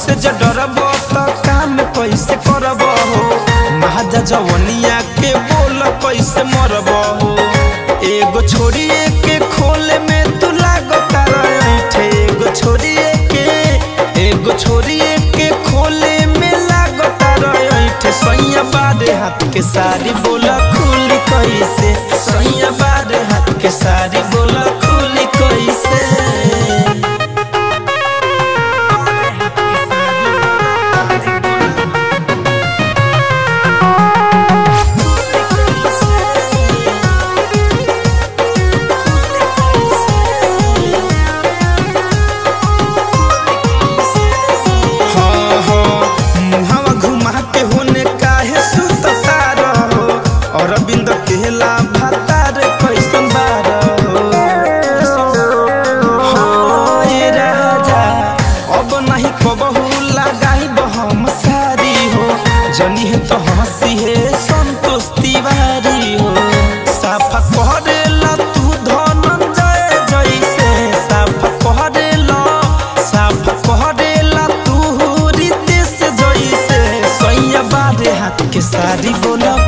से जो डरब तो काम कैसे करब हो महाजा जवनिया के बोल कैसे मरब हो एगो छोड़िए के खोले में तू लागो तारा ऐठे एगो छोड़िए के एगो छोड़िए के खोले में लागो तारा ऐठे सैया बारे हाथ के सारी बोला खुली कैसे सैया बारे हाथ के सारी बोला खुली कैसे हाँ, हाँ, मुहावा घुमा के होने काहे सुतता रहो अरविंद केला भातार कैसन बारहो हाँ, ये राजा अब नहीं कबहू लगाई हम सारी हो जनी है तो हंसी है संतोष तिवारी हो साफा करेला तू धनंजय जैसे साफा करेला साफा करेला तू रितेश जैसे सैया बारे हाथ के सारी बोला